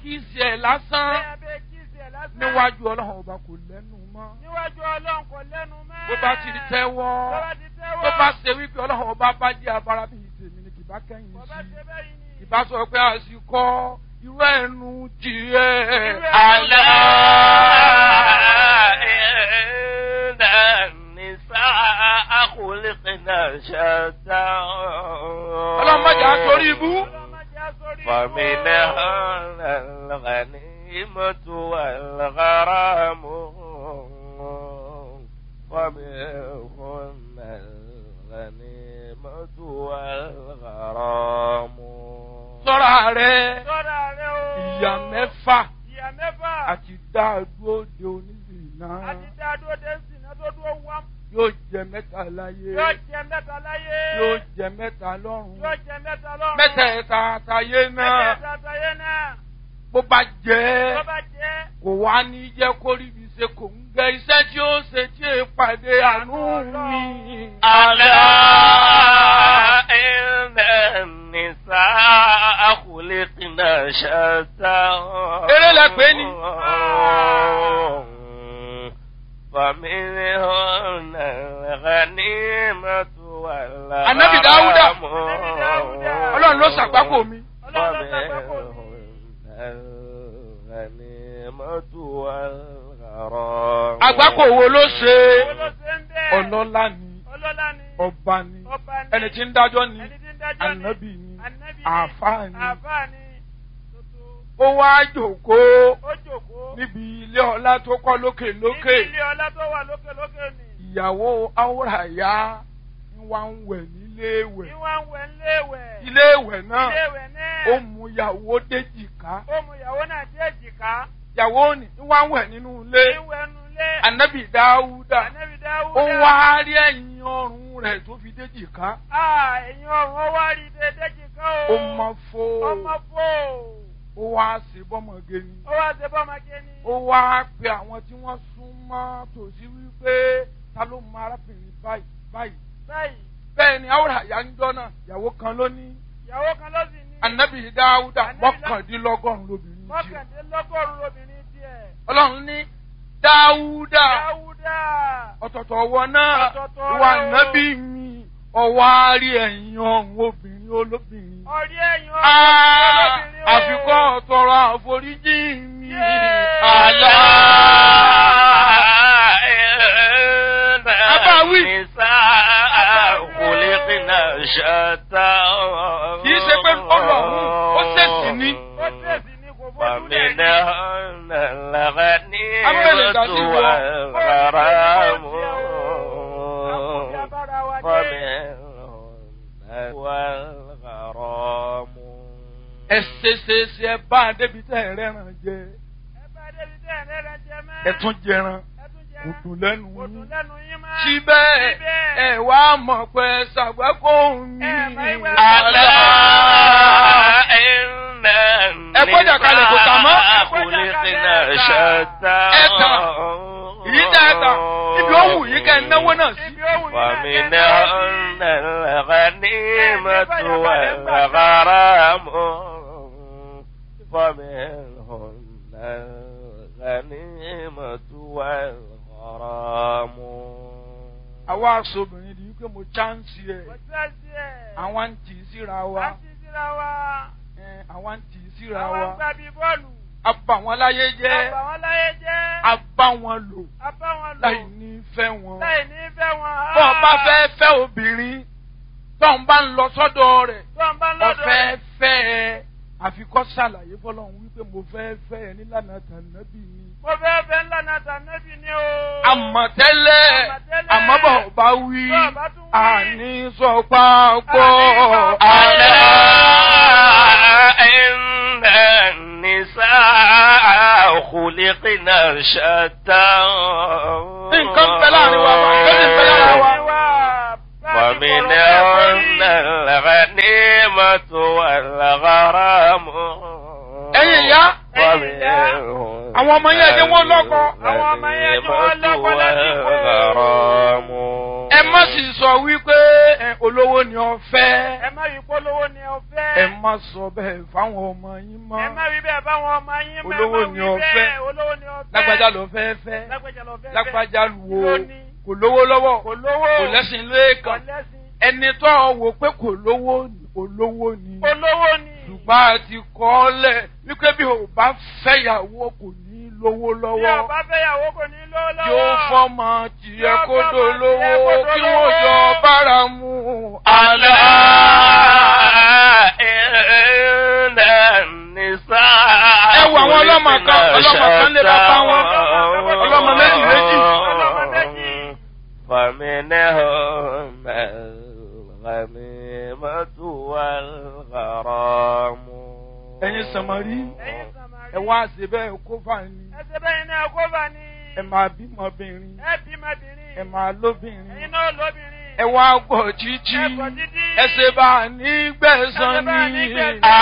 kíìsì ẹ̀ lásán Bẹ́ẹ̀ bẹ́ẹ̀ kí ìsẹ̀ lásán. níwájú ọlọ́run ọba kò lẹ́nu mọ́. Níwájú ọlọ́run kò lẹ́nu mọ́. bó bá ti di tẹ́wọ́ Tó bá ti tẹ́wọ́. tó bá ṣe wípé ọlọ́run ọba bá jẹ́ abara bíi tèmi ni kì bá kẹ́yìn Kò bá sí ṣe bẹ́ẹ̀ yìí ni. ìbá sọ pé àsìkò irú ẹnu jìrẹ́ Irú ẹnu àlá. إن النساء خلقنا شتى ọlọ́run má jà á torí ibú. Ọlọ́run má jẹ́ á sórí ibú. فمنهن الغنيمة والغرام ومنهن الغنيمة والغرام sọ́ra rẹ̀ Sọ́ra rẹ o. ìyá mẹ́fà Ìyá mẹ́fà. àti dáadúró de oníbìnà Àti dá dúró dé sìnà tó dúró wá. yóò jẹ mẹ́ta láyé Yóò jẹ mẹ́ta láyé. yóò jẹ mẹ́ta lọ́run Yóò jẹ mẹ́ta lọ́run. mẹ́tẹ̀ẹ̀ta àtàyé náà Mẹ́tẹ̀ẹ̀ta àtàyé náà. bó bá jẹ́ Tó bá jẹ́. kò wá ní jẹ́ kó rí ibi ṣe kò ń gẹ iṣẹ́ tí ó ṣe tí è pàdé àánú mi. ألا إن النساء خلقنا شتى Eré lẹ pè é ni. فمنهن الغنيمة والغنم Ànábì Dáúdà. Ànábì Dáúdà. ọlọ́run ló ṣàgbákò mi. Ọlọ́run ló ṣàgbákò mi. الغنيمة والغرام àgbákò wo ló ṣe Owó ló ṣe ń bẹ́ẹ̀. ọlọ́lá ni Ọlọ́lá ni. ọba ni Ọba ni. ẹni tí ń dájọ́ ni Ẹni tí ń dájọ́ ni. ànábì ni Ànábì ni. àáfàá ni Àáfàá ni. Tuntun. ó wá jòkóó Ó jòkó. níbi ilé ọlá tó kọ́ lókè lókè Níbi ilé ọlá tó wà lókè lókè ni. ìyàwó áwòràyá ń wá ń wẹ̀ nílé ìwẹ̀ Ìwà ń wẹ̀ ńléèwẹ̀. ilé ìwẹ̀ náà Iléèwẹ̀ náà. ó mú ìyàwó déjìká Ó mú ìyàwó náà dé èjìká. ìyàwó ni ń wá ń wẹ̀ nínú ilé Ìwẹ̀ nu ilé. ànábì dáúdà Ànábì Dáúdà. ó wá rí ẹ̀yìn ọrùn rẹ̀ tó fi déjìká Ah, ẹ̀yin ọ̀run ó wá rí dédé jìká o. ó mọ fó Ọmọ fò. ó wá sí bọ́mọge ni Ó wá ṣe bọ́mọge ni. ó wá pe àwọn tí wọ́n sún mọ́ tòsí wípé ta ló mọ arábìnrin báyìí báyìí Báyìí, bẹ́ẹ̀ ni áwòràyá ń jọ́ náà ìyàwó kan ló ní ìyàwó kan ló sì ní. ànábì dáúdà Ànábì Dá- mọ́kàndínlọ́gọ́rùn lóbìnrin tiẹ̀ Mọ́kàndínlọ́gọ́rùn-ún lóbìnrin tiẹ̀. ọlọ́run ní dáúdà Dáúdà. ọ̀tọ̀tọ̀ ọwọ́ náà Ọ̀tọ̀ọ̀tọ̀ ìwà rẹ̀ o. nábì mi ọwọ́ àárí ẹ̀yìn ọ̀hún obìnrin olóbìnrin. Ọ̀rí ẹ̀yin Ah, olóbìnrin o. àfikọ́ ọ̀tọ̀rọ̀ àforíjì mi. Yéé. àlá. Abáwí. خلقنا شتى kì í ṣe pé ọlọ́run ó ṣèṣì ní. Ó tẹ̀sí ni kò fojú lẹ̀ ní. فمنهن الغنيمة Amẹ́lẹ̀ dá sí wọ. والغرام Àkùnfí abára wa dé. فمنهن والغرام ẹ ṣe ṣe ṣe ẹ bá a débi tẹ́ ẹ rẹ́ràn jẹ Ẹ bá débi tẹ́ ẹ̀ lẹ́rẹ̀ jẹ mọ́. ẹ tún jẹran Ẹ tún jẹ kò dùn lẹ́nu Kò dùn yín. lẹ́nu yín mọ́. síbẹ̀ Síbẹ̀. ẹ wá mọ̀ pé ṣàgbákò mi. Ẹ máa ń wẹ̀ ألا إن Ẹ gbọ́dọ̀ kalẹ̀ kò tà mọ́. النساء خلقنا شتى Ẹ tà. Èyí tẹ́ ẹ tà ibi ó wù yín kẹ́ ẹ náwó náà sí. Ibi ó wù yín náà kẹ́ ẹ náà ومنهن الغنيمة والغرام ومنهن الغنيمة والغرام àwa aṣọ́bìnrin di wípé mo chánsì ẹ̀ Kò tẹ́sí ẹ̀. àwọn ń tì í síra wa À ń ti síra wa. ẹ̀, àwọn ń tì í síra Àwọn ń wa gbá bí bọ́ọ̀lù. a bá wọn láyé jẹ́ Àbà wọn láyé jẹ́. a bá wọn lò A bá wọn lò. láì ní fẹ́ wọn. Láì ní fẹ́ wọn. bọ́ ọ bá fẹ́ fẹ́ obìnrin tó ń bá ń lọ sọ́dọ̀ rẹ̀ Tó ń bá lọ́dọ̀ ọ̀fẹ́ fẹ́ ẹ àfikọ́ ṣàlàyé fọlọ́run wípé mo fẹ́ fẹ́ ẹ nílànà tànàbí ni. Mo fẹ́ fẹ́ ńlá náà tànẹ́bì ni o. àmọ̀tẹ́lẹ̀ Àmọ̀tẹ́lẹ̀. àmọ́bọ̀ bá wí Bọ́ ọ bá tún wí. àní sọ pápọ̀ ألا àlẹ́. إن النساء خلقنا شتى nǹkan bẹ láàrin wa bá nǹkan bẹ láàrin wa. ومنهن الغنيمة والغرام ẹ̀yin ìyá ومنهن àwọn ọmọ yẹn ẹ̀jẹ̀ wọ́n lọ́kọ. Àwọn ọmọ yẹn ẹ̀jẹ̀ wọ́n lọ́kọ lásìkò. والغرام ẹ má sì sọ wípé ẹ, olówó ni ọ fẹ́ Ẹ má yí polówó ni o fẹ́. ẹ má má sọ bẹ́ẹ̀ fáwọn ọmọ yín mọ́ ẹ má wí bẹ́ẹ̀ báwọn ọmọ yín mọ́ ẹ má Olówó wí ni o bẹ́ẹ̀, fẹ́. olówó ni o fẹ́ lágbájá ló fẹ́ fẹ́ lágbájá ló fẹ́ lágbájá wo Ló ní. kò lówó lọ́wọ́ kò lówó kò lẹ́sìn kò lẹ́ẹ̀kan lẹ́sìn ẹni tó ọ wò pé kò lówó olówó ni olówó ni ṣùgbọ́n a ti kọ́ ọ lẹ̀ wípé bí o bá fẹ́yàwó kò ní lówó bí lọ́wọ́ ọba fẹ́yàwó kò ní lówó lọ́wọ́ yóò fọ́mọ tiẹ̀ Yóò kó fọ́mọ dolówó tiẹ̀ kó kí dolówó. wọ́n jọ bára mu. ألا إن النساء Ẹ wo àwọn ọlọ́mọ kan, ọlọ́mọ kan lé bàbá wọn. Ọlọ́mọ méjì méjì. Ọlọ́mọ méjì. فمنهم الغميمة والغرام ẹ̀yin sàmárì ẹ̀yin sàmárì ẹ wá ṣe bẹ́ẹ̀ kó fà ní ẹsẹ̀ bẹ́ẹ̀ náà kó bá ní ẹ máa bímọbìnrin ẹ bímọbìnrin ẹ máa lóbìnrin ẹ̀yin náà lóbìnrin ẹ wá gbọ̀ títí ẹ gbọ́ títí. ẹ ṣe bá a ní gbẹ̀san Ẹ ṣe bá a ní ní. gbẹ̀san.